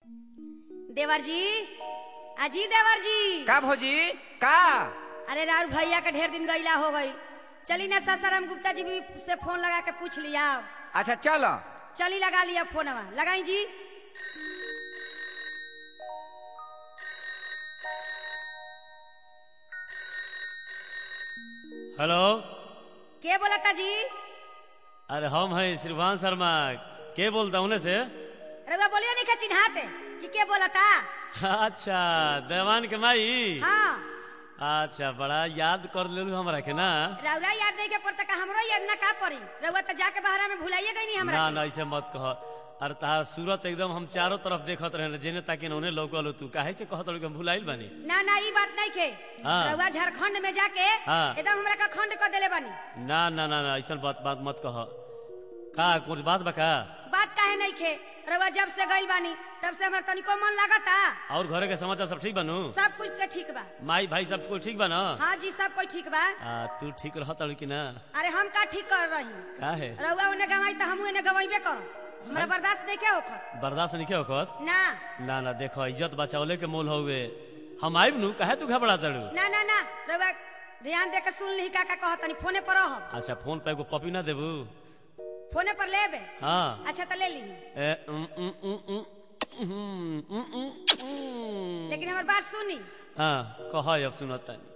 देवर जी अजी देवर जी का भौजी का अरे राहुल भैया के ढेर दिन गईला हो गई चली ना सासाराम गुप्ता जी भी से फोन लगा के पूछ लिया अच्छा चलो चली लगा लिया फोनवा लगाई जी हेलो के बोलता जी अरे हम है श्रीभान शर्मा के बोलता हूँ से रउआ बोलियो नहीं का चिन्हाते कि के बोलता अच्छा देवान के माई हाँ अच्छा बड़ा याद कर ले हमरा के ना रउरा याद नहीं के पड़ता का हमरो याद ना का पड़ी रउआ तो जाके बहरा में भुलाइए गई नहीं हमरा ना के। ना ऐसे मत कह अरे तार सूरत एकदम हम चारों तरफ देखत रहे जेने ताकि उन्हें लौकल तू काहे से कहत रहे कि हम भुलाइल बानी ना ना ई बात नहीं के हाँ। रउआ झारखंड में जाके हाँ। एकदम हमरा का खंड कर देले बानी ना ना ना ना ऐसा बात बात मत कह का कुछ बात बा का बात काहे नहीं खे रउआ जब से गइल बानी तब से हमरा तनिको मन लागता और घरे के समाचार सब ठीक बनू सब कुछ के ठीक बा माई भाई सब कुछ ठीक बा ना हाँ जी सब कोई ठीक बा आ, तू ठीक रहत अड़ू कि ना अरे हम का ठीक कर रही का है रउआ उन्हें गवाई तो हमू उन्हें गवाइबे करो हमरा बर्दाश्त नहीं के होकर बर्दाश्त नहीं होकर ना ना ना देखो इज्जत बचावले के मोल हउए हम आइब नु काहे तू घबरा तड़ू ना ना ना रउआ ध्यान दे के सुन ली का का कहतनी फोने पर रह अच्छा फोन पे एगो पपी ना देबू फोने पर लेबे हाँ अच्छा तो ले ली ए, उम, उम, उम, उम, उम, उम, उम, उम। लेकिन हमार बात सुनी हाँ कह अब सुनत तानी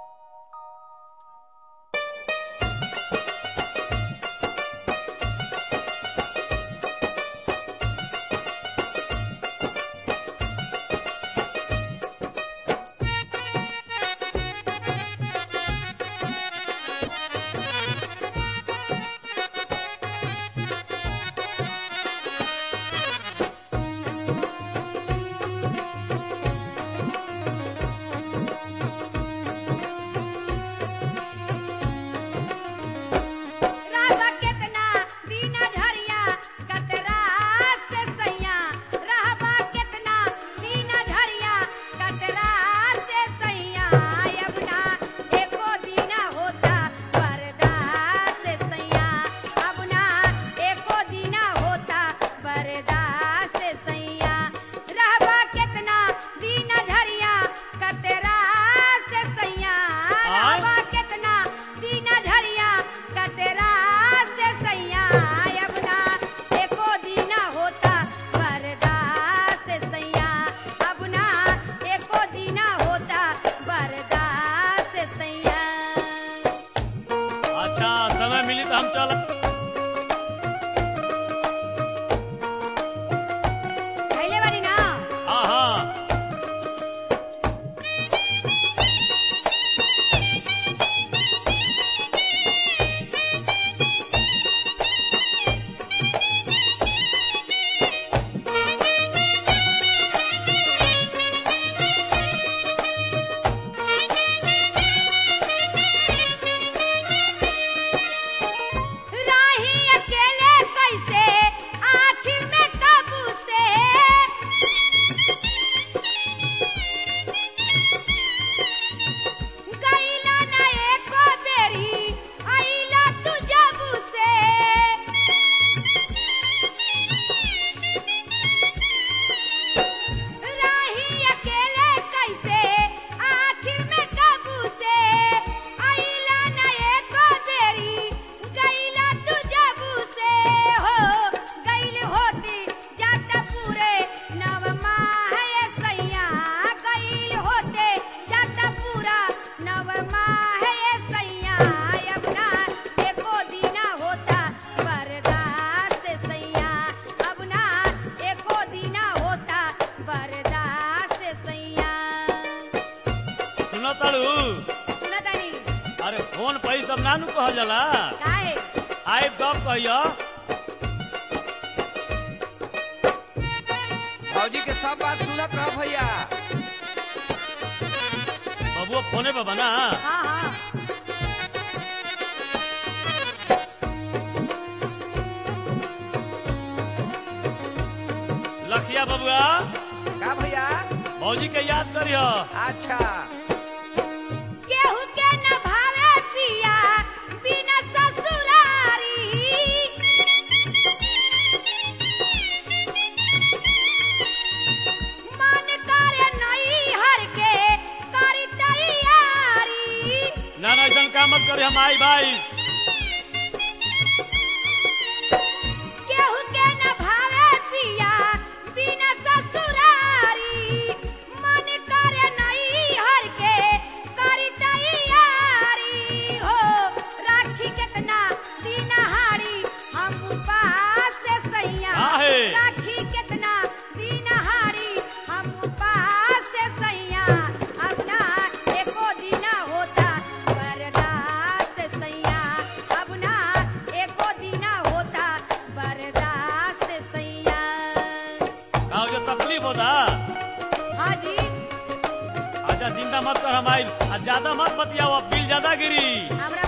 रहबा केतना दीना झरिया कतरा से सैया रहबा केतना दीना झरिया कतरा से सैया अबना एको दीना होता बर्दाश्त से सैया अबना एको दीना होता बर्दाश्त से सैया रहबा केतना दीना झरिया कतरा से सैया रहबा केतना दीना झरिया कतरा से सैया अबना एको दीना होता बर्दाश्त से सैया अबना एको दीना होता बर्दाश्त से सैया अच्छा समय मिली तो हम चल खैले बानी ना हाँ हाँ राही अकेले कैसे आखिर में काबू से गईला ना एको बेरी आईला तू जबू से राही अकेले कैसे आखिर में काबू से आईला ना एको बेरी गईला तू जबू से हो गईल होती जाता पूरे नव माह ये सैया गईल होते जाता पूरा नव माह ये सैया अपना एको दीना होता बर्दाश्त से सैया अपना एको दीना होता बर्दाश्त से सैया सुनो ताड़ू सुनतानी अरे फोन पे ही सब नानू कह जाला काहे आइब कब कहियो भौजी के सब बात सुनत रह भैया बबुआ फोने पे बना हाँ हाँ लखिया बबुआ का भैया भौजी के याद करियो अच्छा केहू के न भावे पिया बिना ससुरारी मत करे हम आई भाई केहू के न भावे पिया बिना ससुरारी मन करे नहीं हर के करी तैयारी हो राखी कितना दिन हारी हम उपास से सैया काहे? राखी कितना दिन हारी हम उपास से सैया अब ना एको दिन होता बर्दाश्त सैया अब ना एको दिन होता बर्दाश्त सैया का जो तकलीफ होता हाँ जी अच्छा चिंता मत कर हम आई आ ज्यादा मत बतियाओ अब बिल ज्यादा गिरी हमरा